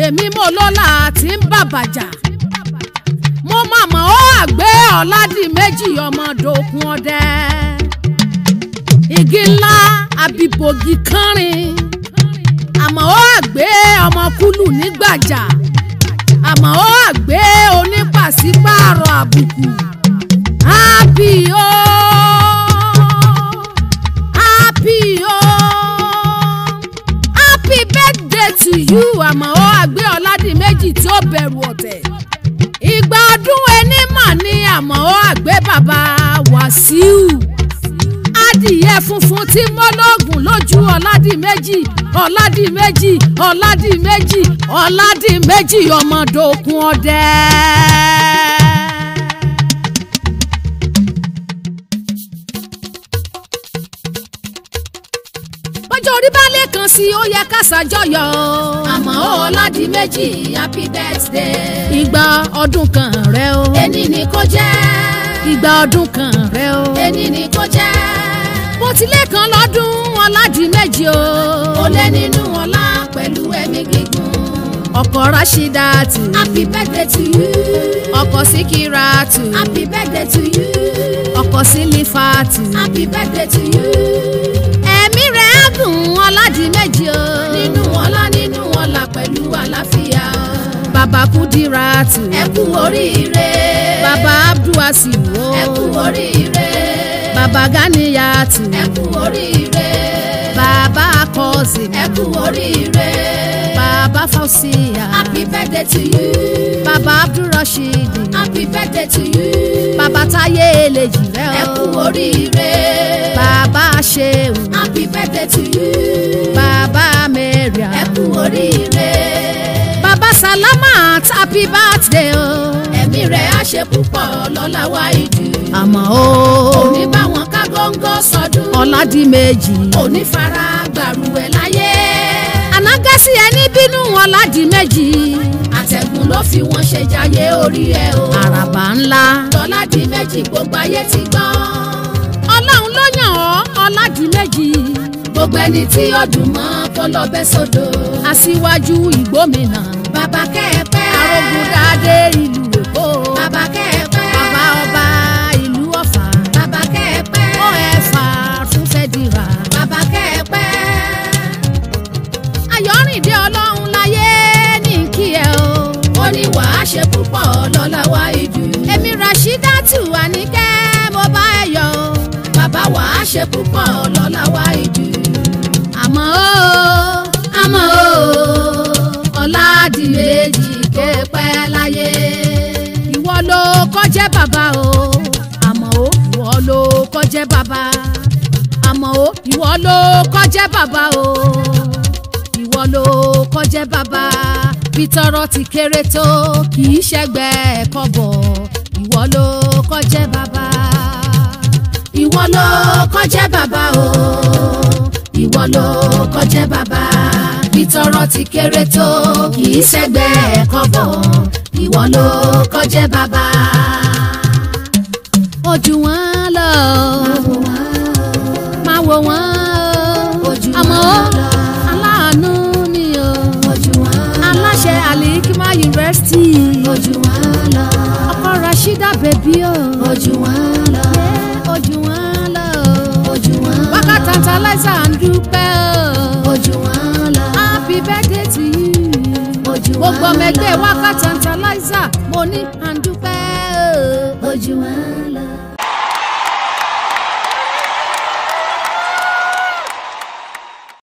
èmi mo lọ́la tí ń bàbàjà mo màmá ó àgbẹ̀ ọ̀làdì méjì ọmọ dòkun ọdẹ igi ńlá àbíbògì kánrin àmọ́ ó àgbẹ̀ ọmọ kúlù nígbàjà àmọ́ ó àgbẹ̀ onípàṣípààrọ̀ àbùkù happy o happy o happy birthday to you àmọ́ ó àgbẹ̀ ọ̀làdì méjì tí ó bẹ̀rù ọ̀tẹ̀ ìgbà ọdún ẹni mà ní àmọ́ ó àgbẹ̀ bàbá wàsíù adìyẹ funfun tí mọ́lọ́gùn lójú ọ̀làdìmẹ́jì ọ̀làdìmẹ́jì ọ̀làdìmẹ́jì ọ̀làdìmẹ́jì ọmọdókun ọdẹ. bọ́jọ́ orí bá lè kàn sí ó yẹ ká ṣàjọyọ̀. àmọ́ ọ̀làdìmẹ́jì happy birthday. ìgbà ọdún kan rẹ o. ẹni ni kò jẹ́. ìgbà ọdún kan rẹ o. ẹni ni kò jẹ́. bó tilẹ̀ kan lọ́dún ọ̀làdìmẹ́jì o. ó lé nínú ọlá pẹ̀lú ẹ̀mí gígùn. ọkọ Rashidatu. happy birthday to you. ọkọ Sikiratu. happy birthday to you. ọkọ Silifatu. happy birthday to you. ẹ̀mí rẹ̀ á gùn ọ̀làdìmẹ́jì o. nínú ọlá nínú ọlá pẹ̀lú àlàáfíà. bàbá Kudiratu. ẹ kú oríire. bàbá Abdulwasiu o. ẹ kú oríire. bàbá Ganiyatu. ẹ kú oríire. bàbá Kozim. ẹ kú oríire. bàbá Fausiya. happy birthday to you. bàbá Abdulrasheed. happy birthday to you. bàbá Táyé Èlèjì rẹ o. ẹ kú oríire. bàbá Ṣeun. happy birthday to you. bàbá Mariam. ẹ kú oríire. bàbá Salamat happy birthday o. ẹ̀mí rẹ̀ á ṣe púpọ̀ lọ́la wá ìjù. àmọ́ o. òní bá wọn ká góńgó sọdún. ọ̀làdìmẹ́jì. òní fara gbàrú ẹ̀ láyé. ànágẹ́sì ẹni bínú ọ̀làdìmẹ́jì. àtẹ̀gùn ló fi wọ́n ṣe jayé orí ẹ̀ o. àràbà ńlá. Ọládìméjì gbogbo ayé ti gbọ́. ọlọ́run ló yàn ọ́ ọ̀làdìmẹ́jì. gbogbo ẹni tí ó dùn mọ́ kó lọ bẹ́ sódò. aṣíwájú ìgbómìnà. bàbá kẹ́ẹ̀pẹ́. arógundádé ìlú èkó. bàbá kẹ́ẹ̀pẹ́. bàbá ọba ìlú ọ̀fà. bàbá kẹ́ẹ̀pẹ́. ó ẹ̀fà fún fẹ́dìrà. bàbá kẹ́ẹ̀pẹ́. ayọ̀rìndé ọlọ́run láyé ní kí ẹ o. ó ní wàá ṣe púpọ̀ lọ́la wá ìjù. èmi Rashidatu Àníkẹ́ mo bá ẹ yọ̀ o. bàbá wàá ṣe púpọ̀ lọ́la wá ìjù. àmọ́ o àmọ́ o ọ̀làdìmẹ́jì képẹ́ láyé. ìwọ ló kọ́jẹ́ bàbá o àmọ́ o ìwọ ló kọ́jẹ́ bàbá àmọ́ o ìwọ ló kọ́jẹ́ bàbá o ìwọ ló kọ́jẹ́ bàbá bí tọrọ ti kéré tó kì í ṣẹgbẹ́ kọ́bọ̀ ìwọ ló kọ́jẹ́ bàbá. ìwọ ló kọjẹ́ bàbá o ìwọ ló kọjẹ́ bàbá ìtọrọ ti kéré tó kì í ṣẹgbẹ́ kọ́bọ̀ ìwọ ló kọjẹ́ bàbá. ojú wọn lọ máa wò wọn Ojú wọn àmọ́ lọ. aláàánú ni o ojú wọn aláṣẹ alikima yunifásitì ojú wọn lọ ọkọ Rashida bèbí o ojú wọn lọ ojú wọn lọ ojú wọn lọ wákàtí tantalizer ń dúpẹ́ o ojú wọn lọ happy birthday to you ojú wọn gbogbo ọmọ ẹgbẹ́ lọ wákàtí tantalizer mo ní à ń dúpẹ́ o. ojú wọn lọ.